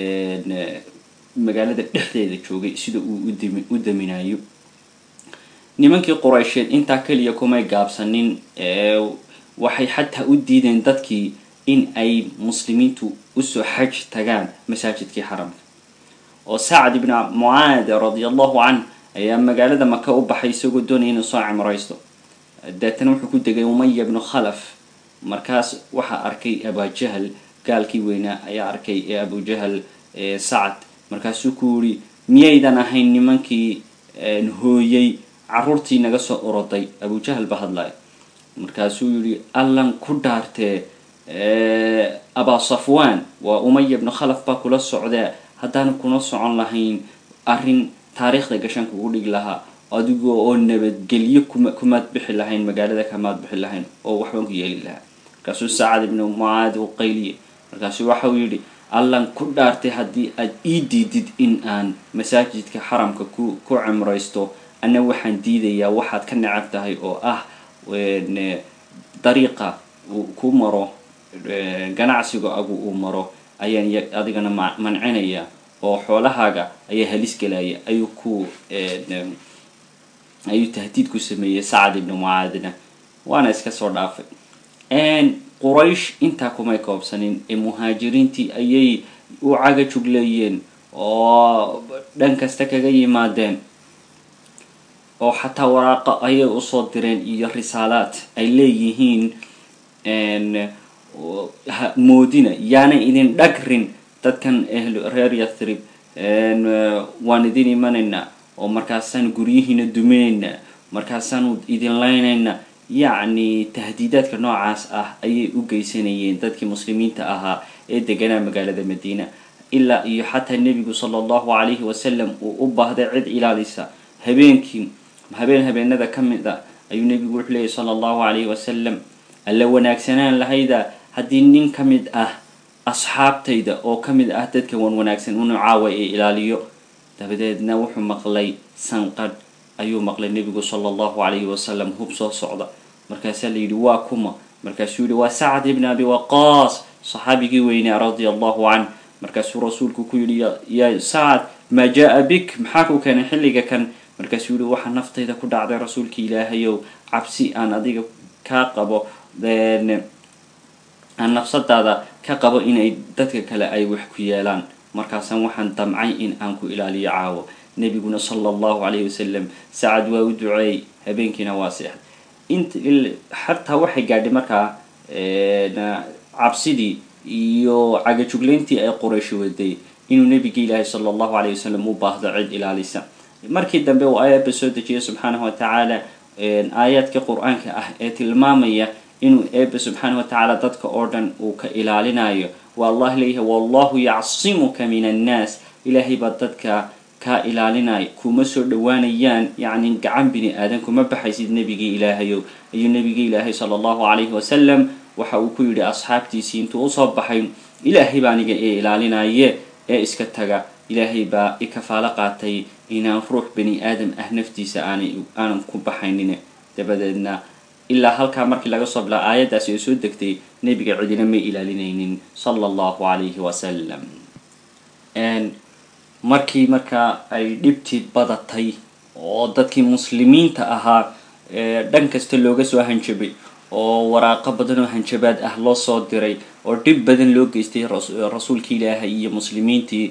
magaalada dhexdeeda joogay sida uu udami u daminayo nimankii quraysheed intaa keliya kumay gaabsanin waxay xataa u diideen dadkii in ay muslimiintu usoo xaj tagaan masaajidkii xaramka oo sacd ibn mucaad radia allahu canh ayaa magaalada maka u baxay isagoo doonaya inuu soo cimraysto deetana wuxuu ku degay umaya bnu khalaf markaas waxaa arkay abajahal gaalkii weynaa ayaa arkay ee abujahal sacad markaasuu ku yidhi miyaydan ahayn nimankii hooyey caruurtii naga soo oroday abujahal ba hadlaya markaasuu yihi allan ku dhaartee abaa safwan waa umaya bnu khalaf baa kula socdaa haddaana kuna socon lahayn arrin taariikhda gashan kugu dhigi lahaa adigoo oo nabadgelyo kuma kumaad bixi lahayn magaalada kamaad bixi lahayn oo waxbaan ku yeeli lahaa markaasuu sacad ibnu mucaad u qayliye markaasuu waxau yidhi allan ku dhaartay haddii aad ii diidid in aan masaajidka xaramka ku ku cimraysto anna waxaan diidayaa waxaad ka necab tahay oo ah dariiqa uu ku maro ganacsiga agu uu maro ayaan adigana mancinaya oo xoolahaaga ayaa halis gelaya ayuu ku ayuu tahdiid ku sameeyey sacad ibnu mucaadna waana iska soo dhaafay quraysh intaa kumay koobsanin ee muhaajiriintii ayay u caga jugleeyeen oo dhan kasta kaga yimaadeen oo xataa waraaqo ayay usoo direen iyo risaalaad ay leeyihiin moodina yaanay idin dhagrin dadkan ehlu reer yathrib waan idin imanaynaa oo markaasaan guryihiina duminaynaa markaasaanu idin laynaynaa yacni tahdiidaadka noocaas ah ayay u geysanayeen dadkii muslimiinta ahaa ee deganaa magaalada madiina ilaa iyo xataa nebigu sala allahu calayhi wasalam uu u baahday cid ilaalisa habeenkii habeen habeenada ka mid ah ayuu nebigu wuxuu leeyay sala allahu calayhi wasalam alla wanaagsanaan lahayda haddii nin ka mid ah asxaabtayda oo ka mid ah dadka wan wanaagsan unu caawa ee ilaaliyo dabadeedna wuxuu maqlay sanqadh ayuu maqlay nebigu sala allahu calayhi wasalam hub soo socda markaasaa la yidhi waa kuma markaasuu yihi waa sacad ibn abi waqaas saxaabigii weynaa radia allahu canh markaasuu rasuulku ku yidhi yaa sacad maa jaa bik maxaa ku keenay xilliga kan markaasuu yihi waxaa naftayda ku dhacday rasuulka ilaahayow cabsi aan adiga kaa qabo aan nafsadaada ka qabo inay dadka kale ay wax ku yeelaan markaasaan waxaan damcay in aan ku ilaaliyo caawo nebiguna sala allahu calayhi wasalam sacad waa u duceeyey habeenkiina waa seexday int xataa waxay gaadhay markaa cabsidii iyo cagajuglayntii ay qoraysh waday inuu nebiga ilaahay sala allahu calayhi wasalam u baahdo cid ilaalisa markii dambe uu aayadba soo dejiyay subxaanahu wa tacaala aayaadka qur-aanka ah ee tilmaamaya inuu eeba subxaana wa tacaala dadka oo dhan uu ka ilaalinayo waa allah leeyahay wallahu yacsimuka min annaas ilaahay baa dadka kaa ilaalinaya kuma soo dhawaanayaan yacni gacan bini aadan kuma baxaysid nebigii ilaahayow ayuu nebigii ilaahay sala allahu calayhi wasalam waxa uu ku yidhi asxaabtiisii intuu usoo baxay ilaahay baa aniga ee ilaalinaye ee iska taga ilaahay baa i kafaalo qaatay inaan ruux bani aadam ah naftiisa aanay aanan ku baxaynin dabadeedna ilaa halkaa markii laga soo bilaa aayaddaasi oo soo degtay nebiga cidina may ilaalinaynin sala allahu calayhi wasalam markii markaa ay dhibtii badatay oo dadkii muslimiinta ahaa dhan kasta looga soo hanjabay oo waraaqo badan oo hanjabaad ah loo soo diray oo dhib badan loo geystay rasuulkii ilaahay iyo muslimiintii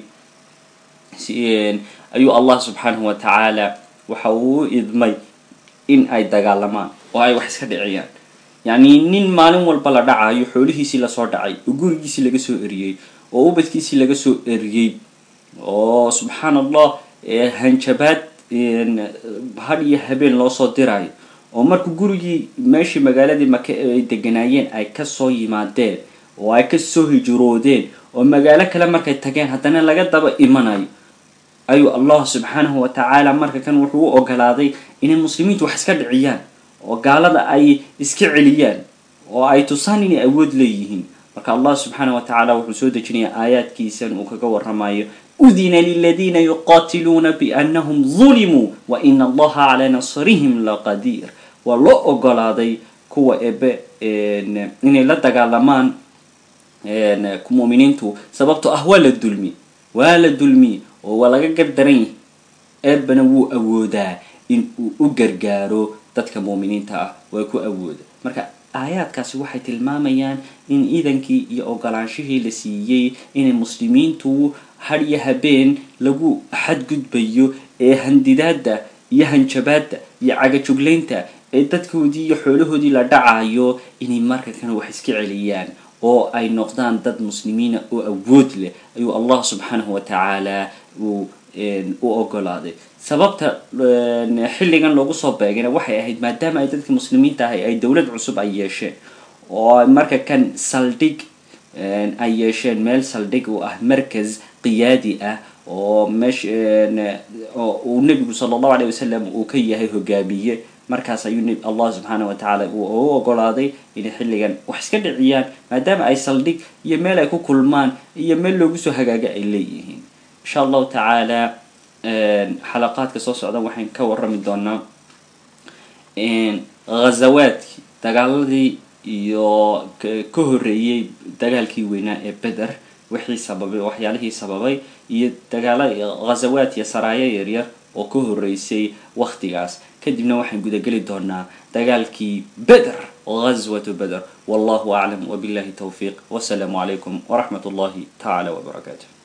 ayuu allah subxaanahu wa tacaala waxa uu u idmay in ay dagaalamaan oo ay wax iska dhiciyaan yacni nin maalin walba la dhacayo xoolihiisii lasoo dhacay oo gurigiisii laga soo eriyey oo ubadkiisii laga soo eriyey oo subxaan allah hanjabaad had iyo habeen loo soo dirayo oo marka gurigii meeshii magaaladii maka ay deganaayeen ay kasoo yimaadeen oo ay kasoo hijroodeen oo magaalo kale markay tageen haddana laga daba imanayo ayuu allah subxaanahu wa tacaala marka kan wuxuu u ogolaaday inay muslimiintu wax iska dhiciyaan oo gaalada ay iska celiyaan oo ay tusaan inay awood leeyihiin marka allah subxaanahu wa tacaala wuxuu soo dejinayaa aayaadkiisan uu kaga waramayo udina liladiina yuqaatiluuna biannahum dulimuu wa ina allaha calaa nasrihim laqadiir waa loo ogolaaday kuwa ebe inay la dagaalamaan muminiintu sababtoo ah waa la dulmi waa la dulmi oo waa laga gardaran yahay eebana wuu awoodaa in uu u gargaaro dadka muuminiinta ah waa ku awooda marka aayaadkaasi waxay tilmaamayaan in iidankii iyo ogolaanshihii la siiyey inay muslimiintu had iyo habeen lagu xadgudbayo ee handidaada iyo hanjabaada iyo cagajuglaynta ee dadkoodii iyo xoolahoodii la dhacayo inay marka kan wax iska celiyaan oo ay noqdaan dad muslimiina oo awood leh ayuu allah subxaanahu wa tacaala uu u ogolaaday sababta xilligan loogu soo beegayna waxay ahayd maadaama ay dadka muslimiinta ahay ay dowlad cusub ay yeesheen oo marka kan saldhig ay yeesheen meel saldhig u ah markas qiyaadi ah oo meesh oo uu nebigu sala allahu alayh wasalam uu ka yahay hogaamiye markaas ayuu allah subxaana wa tacaala uu u ogolaaday inay xilligan wax iska dhiciyaan maadaama ay saldhig iyo meel ay ku kulmaan iyo meel loogu soo hagaaga ay leeyihiin insha allahu tacaala xalaqaadka soo socda waxaan ka warrami doonaa ghazawaadkii dagaaladii iyo ka horreeyey dagaalkii weynaa ee beder wixii sababay waxyaalihii sababay iyo dagaala ghazawaad iyo saraayo yaryar oo ka horreysay waktigaas kadibna waxaan gudageli doonaa dagaalkii beder ghazwatu beder wallahu aclam wabillahi towfiiq wasalaamu calaykum waraxmat ullahi tacaala wbarakaatu